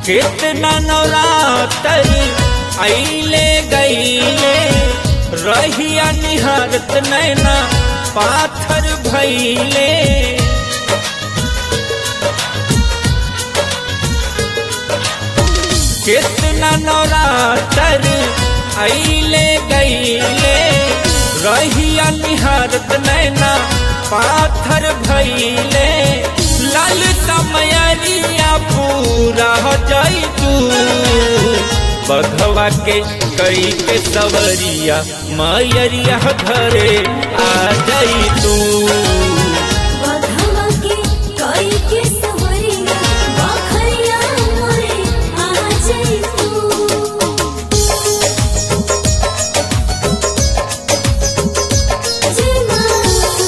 कितना नवरातर आइले गईले रहिया निहारत नैना पाथर भैले कितना नवरातर आइले गईले रहिया निहारत नैना पाथर भैले लाल समयरिया पूरा हो जाई तू बघवा के कई के सवरिया मयरिया घरे आ जाई तू बधवा के कई के सवरिया बखरिया मोरे आ जाई तू जय मां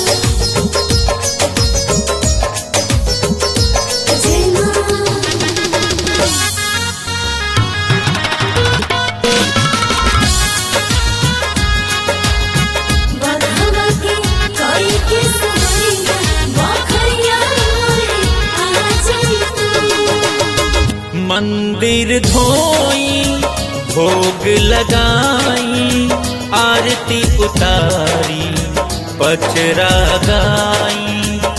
जय मां बधवा के कई के सवरिया बखरिया मोरे आ जाई तू मंदिर धोई भोग लगाई आरती उतारी पचरा गाई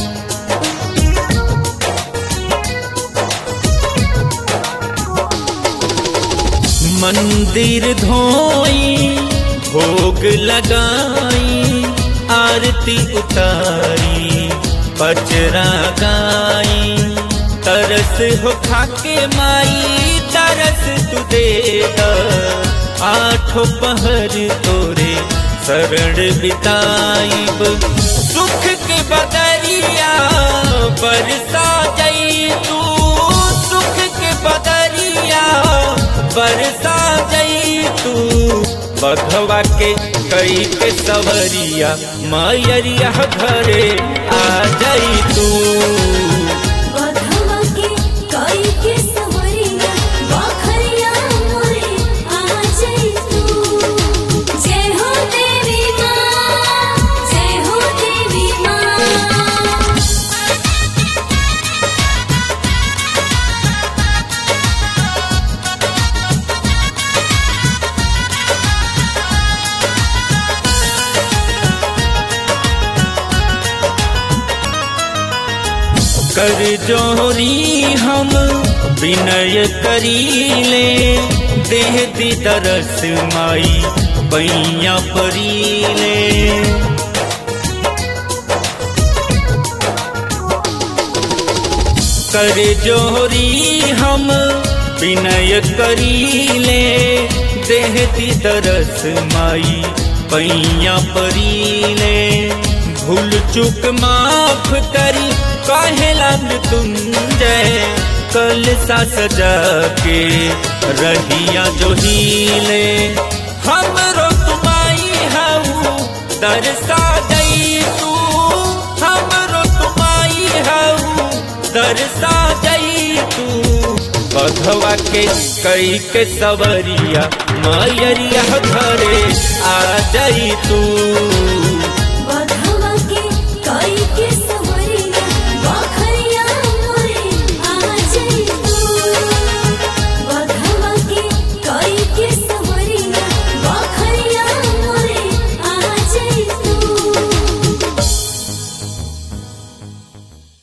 मंदिर धोई भोग लगाई आरती उतारी पचरा गाई तरस हो खाके माई तरस तू दे द आठों पहर तोरे शरण बिताइब सुख के बदरिया बरसा जई तू सुख के बदरिया बरसा जई तू बघवा के कई के सवरिया मयरिया घरे आ जाई तू बधवा के कई के सवरिया बखरिया मोरे आ जाई तू जय हो देवी मां जय हो देवी मां कर जोरी हम विनय करीले देह दी दरस माई पैया परीले कर जोरी हम विनय करीले देह दी दरस माई पैया परीले भूल चुक माफ करी काहेला मृत्युंजय कल सा सजा के रहिया जो हीले हमरो तुमाई हऊ दरसा दई तू हमरो तुमाई हऊ दरसा दई तू बघवा के कई के सवरिया मयरिया घरे आ जाई तू